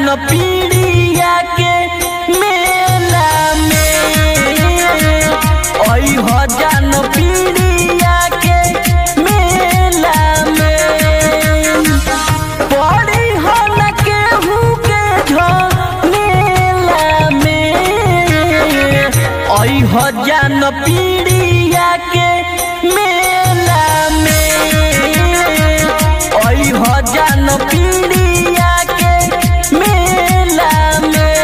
जान पीड़िया के मेला में ओई हो जान पीड़िया के मेला में पड़ी हो न केहू के झमेला में ओई हो जान पीड़िया के मेला में ओई हो जान पीड़िया के मेला में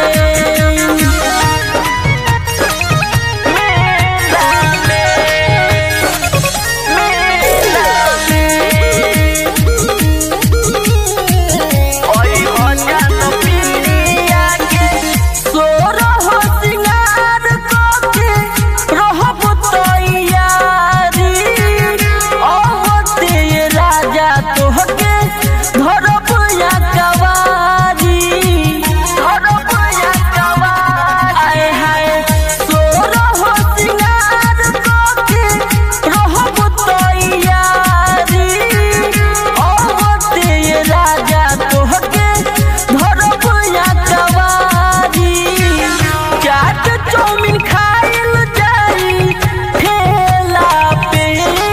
मेला में मेला में ओई हो जान पीड़िया के सोरह सिंगार के रहब तैयारी अवते राजा तोहके धरब या कवारी धरब या कवारी आए हाय सोरह सिंगार के रहब तैयारी अवते राजा तोहके धरब या कवारी चाट चौमिन खाइल जाई ठेला पे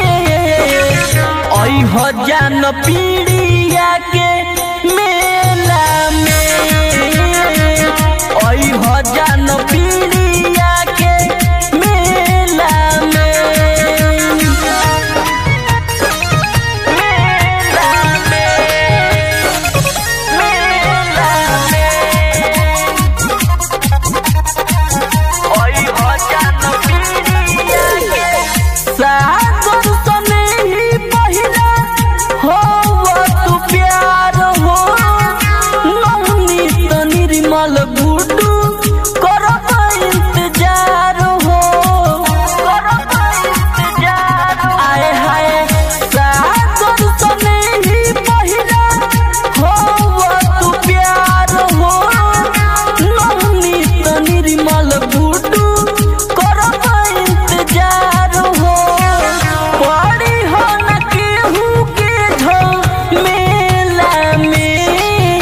ओई हो जान पीड़िया के मेला में ओई हो जान पीड़िया के मेला में मेला में मेला में ओई हो जान पीड़िया के सागर सने ही पहिला हो तू प्यार हो नौनी तो निर्मल गुडू करब इंतजार हो करब इंतजार आए हाय सागर सने ही पहिला हो तू प्यार हो नौनी तो निर्मल गुडू करब इंतजार हो पड़ी हो न केहू के झमेला में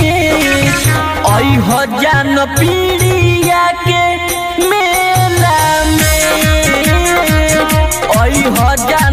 ओई हो जान पीड़िया के मेला में ओई हो जान